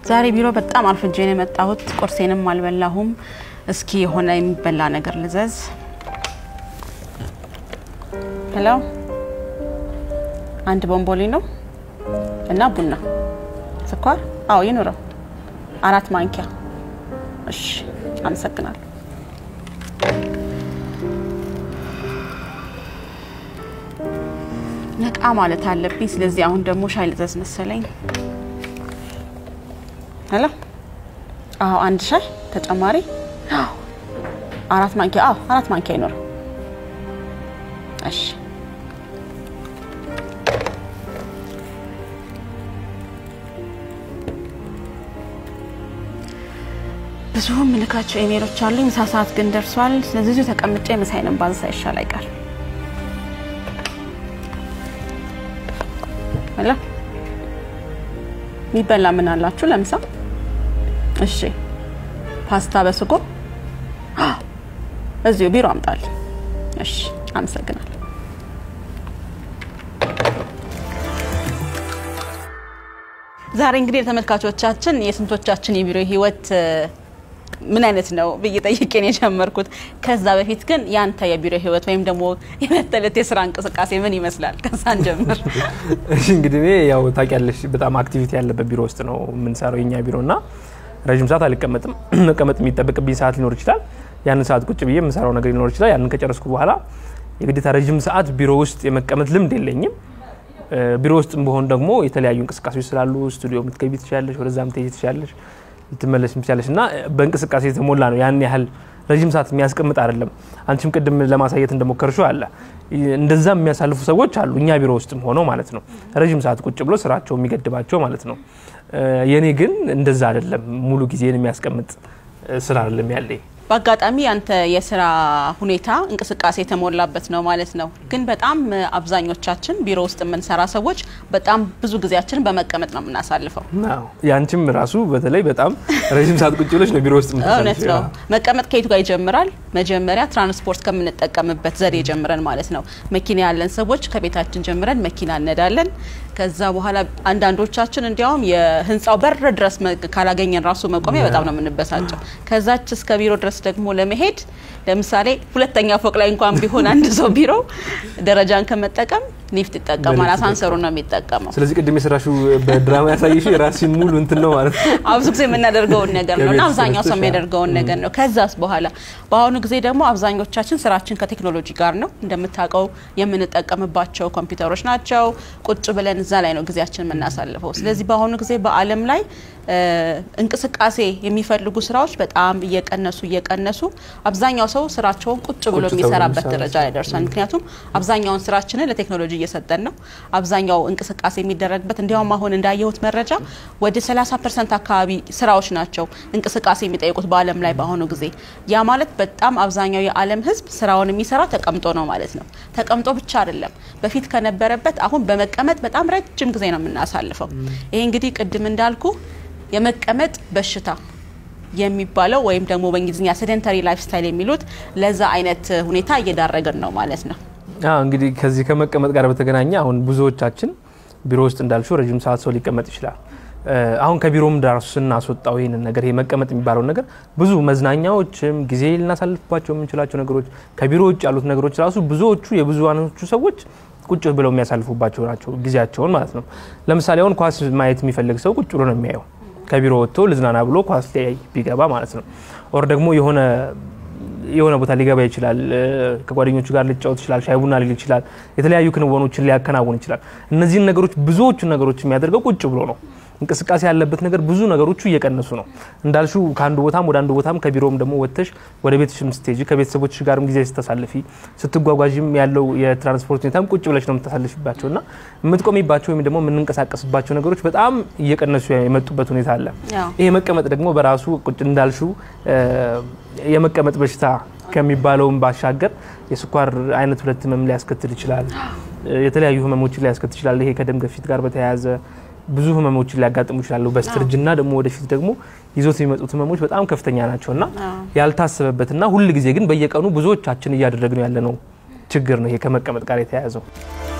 ዛሬ ቢሮ በጣም አርፍጄ ነው የመጣሁት። ቁርሴንም አልበላሁም። እስኪ የሆነ የሚበላ ነገር ልዘዝ። ሄሎ፣ አንድ ቦምቦሊኖ እና ቡና፣ ስኳር? አዎ ይኑረው። አራት ማንኪያ። እሺ፣ አመሰግናለሁ። ነቃ ማለት አለብኝ። ስለዚህ አሁን ደግሞ ሻይ ልዘዝ መሰለኝ። ሄሎ፣ አዎ አንድ ሻይ ተጨማሪ። አዎ አራት ማንኪያ። አዎ አራት ማንኪያ ይኖር። እሺ ብዙ ምልካቸው ኢሜሎች አሉ። ምሳ ሰዓት ግን ደርሷል። ስለዚህ እዚሁ ተቀምጬ ምሳዬንም ባዝ ሳይሻል አይቀር። ሄሎ የሚበላ ምን አላችሁ ለምሳ? እሺ ፓስታ በስጎ እዚሁ ቢሮ አምጣል። እሺ አመሰግናለሁ። ዛሬ እንግዲህ ለተመልካቾቻችን የስንቶቻችን የቢሮ ህይወት ምን አይነት ነው ብዬ ጠይቄን የጀመርኩት። ከዛ በፊት ግን ያንተ የቢሮ ህይወት ወይም ደግሞ የመተለት የስራ እንቅስቃሴ ምን ይመስላል? ከዛን ጀምር። እሺ እንግዲህ እኔ ያው ታውቂያለሽ በጣም አክቲቪቲ ያለበት ቢሮ ውስጥ ነው የምንሰራው የኛ ቢሮ እና ረዥም ሰዓት አልቀመጥም። መቀመጥ የሚጠበቅብኝ ሰዓት ሊኖር ይችላል። ያንን ሰዓት ቁጭ ብዬ የምሰራው ነገር ሊኖር ይችላል። ያንን ከጨረስኩ በኋላ የግዴታ ረዥም ሰዓት ቢሮ ውስጥ የመቀመጥ ልምድ የለኝም። ቢሮ ውስጥ በሆን ደግሞ የተለያዩ እንቅስቃሴዎች ስላሉ ስቱዲዮ ልትገቢ ትችላለሽ፣ ወደዛ ምትሄጂ ትችላለሽ፣ ልትመለሽ ትችላለሽ እና በእንቅስቃሴ የተሞላ ነው። ያን ያህል ረዥም ሰዓት የሚያስቀምጥ አይደለም። አንቺም ቅድም ለማሳየት እንደሞከርሽው አለ እንደዛ የሚያሳልፉ ሰዎች አሉ፣ እኛ ቢሮ ውስጥም ሆነው ማለት ነው። ረዥም ሰዓት ቁጭ ብሎ ስራቸው የሚገድባቸው ማለት ነው። የኔ ግን እንደዛ አይደለም። ሙሉ ጊዜን የሚያስቀምጥ ስራ አይደለም ያለኝ። በአጋጣሚ ያንተ የስራ ሁኔታ እንቅስቃሴ የተሞላበት ነው ማለት ነው። ግን በጣም አብዛኞቻችን ቢሮ ውስጥ የምንሰራ ሰዎች በጣም ብዙ ጊዜያችንን በመቀመጥ ነው የምናሳልፈው። ያንቺም ራሱ በተለይ በጣም ረዥም ሰዓት ቁጭ ብለሽ ነው ቢሮ ውስጥ እውነት ነው። መቀመጥ ከየቱ ጋር ይጀምራል? መጀመሪያ ትራንስፖርት ከምንጠቀምበት ዘዴ ጀምረን ማለት ነው። መኪና ያለን ሰዎች ከቤታችን ጀምረን መኪና እነዳለን። ከዛ በኋላ አንዳንዶቻችን እንዲያውም የህንፃው በር ድረስ ካላገኘን ራሱ መቆሚያ በጣም ነው የምንበሳጨው። ከዛች እስከ ቢሮ ድረስ ደግሞ ለመሄድ ለምሳሌ ሁለተኛ ፎቅ ላይ እንኳን ቢሆን አንድ ሰው ቢሮ ደረጃን ከመጠቀም ሊፍት ይጠቀማል። አሳንሰሩ ነው የሚጠቀመው። ስለዚህ ቅድም የሰራሽው በድራማ ያሳየሽ የራስሽን ሙሉ እንትን ነው ማለት ነው። ብዙ ጊዜ የምናደርገውን ነገር ነው እና አብዛኛው ሰው የሚያደርገውን ነገር ነው። ከዛስ በኋላ በአሁኑ ጊዜ ደግሞ አብዛኞቻችን ስራችን ከቴክኖሎጂ ጋር ነው። እንደምታውቀው የምንጠቀምባቸው ኮምፒውተሮች ናቸው። ቁጭ ብለን እዛ ላይ ነው ጊዜያችን የምናሳልፈው። ስለዚህ በአሁኑ ጊዜ በዓለም ላይ እንቅስቃሴ የሚፈልጉ ስራዎች በጣም እየቀነሱ እየቀነሱ አብዛኛው ሰው ስራቸውን ቁጭ ብሎ የሚሰራበት ደረጃ ላይ ደርሷል። ምክንያቱም አብዛኛውን ስራችንን ለቴክኖሎጂ እየሰጠን ነው። አብዛኛው እንቅስቃሴ የሚደረግበት እንዲያውም አሁን እንዳየሁት መረጃ ወደ 30 ፐርሰንት አካባቢ ስራዎች ናቸው እንቅስቃሴ የሚጠይቁት በዓለም ላይ በአሁኑ ጊዜ። ያ ማለት በጣም አብዛኛው የዓለም ሕዝብ ስራውን የሚሰራው ተቀምጦ ነው ማለት ነው። ተቀምጦ ብቻ አይደለም፣ በፊት ከነበረበት አሁን በመቀመጥ በጣም ረጅም ጊዜ ነው የምናሳልፈው። ይሄ እንግዲህ ቅድም እንዳልኩ የመቀመጥ በሽታ የሚባለው ወይም ደግሞ በእንግሊዝኛ ሴደንተሪ ላይፍ ስታይል የሚሉት ለዛ አይነት ሁኔታ እየዳረገን ነው ማለት ነው። እንግዲህ ከዚህ ከመቀመጥ ጋር በተገናኘ አሁን ብዙዎቻችን ቢሮ ውስጥ እንዳልሽው ረዥም ሰዓት ሰው ሊቀመጥ ይችላል። አሁን ከቢሮም ዳራሱ ስናስወጣው ይህንን ነገር ይሄ መቀመጥ የሚባለው ነገር ብዙ መዝናኛዎችም ጊዜ ልናሳልፍባቸው የምንችላቸው ነገሮች ከቢሮ ውጭ ያሉት ነገሮች ራሱ ብዙዎቹ የብዙሃኖቹ ሰዎች ቁጭ ብለው የሚያሳልፉባቸው ናቸው ጊዜያቸውን ማለት ነው። ለምሳሌ አሁን ኳስ ማየት የሚፈልግ ሰው ቁጭ ብሎ ነው የሚያየው ከቢሮ ወጥቶ ልዝናና ብሎ ኳስ ሊያይ ቢገባ ማለት ነው። ኦር ደግሞ የሆነ የሆነ ቦታ ሊገባ ይችላል። ከጓደኞቹ ጋር ሊጫወት ይችላል። ሻይ ቡና ሊል ይችላል። የተለያዩ ክንወኖችን ሊያከናውን ይችላል። እነዚህን ነገሮች ብዙዎቹን ነገሮች የሚያደርገው ቁጭ ብሎ ነው። እንቅስቃሴ ያለበት ነገር ብዙ ነገሮቹ እየቀነሱ ነው እንዳልሹ ከአንዱ ቦታም ወደ አንዱ ቦታም ከቢሮም ደግሞ ወጥተሽ ወደ ቤትሽም ስትሄጂ ከቤተሰቦች ጋርም ጊዜ ስታሳልፊ ስትጓጓዥም ያለው የትራንስፖርት ሁኔታም ቁጭ ብለሽ ነው የምታሳልፊባቸው እና የምትቆሚባቸው ወይም ደግሞ የምንንቀሳቀስባቸው ነገሮች በጣም እየቀነሱ የመጡበት ሁኔታ አለ። ይሄ መቀመጥ ደግሞ በራሱ ቁጭ እንዳልሹ የመቀመጥ በሽታ ከሚባለውም ባሻገር የስኳር አይነት ሁለት ህመም ሊያስከትል ይችላል። የተለያዩ ህመሞችን ሊያስከትል ይችላል። ይሄ ከደም ግፊት ጋር በተያያዘ ብዙ ህመሞችን ሊያጋጥሙ ይችላሉ። በስተርጅና ደግሞ ወደፊት ደግሞ ይዞት የሚመጡት ህመሞች በጣም ከፍተኛ ናቸውና ያልታሰበበትና ሁል ጊዜ ግን በየቀኑ ብዙዎቻችን እያደረግነው ያለነው ችግር ነው ይሄ ከመቀመጥ ጋር የተያያዘው።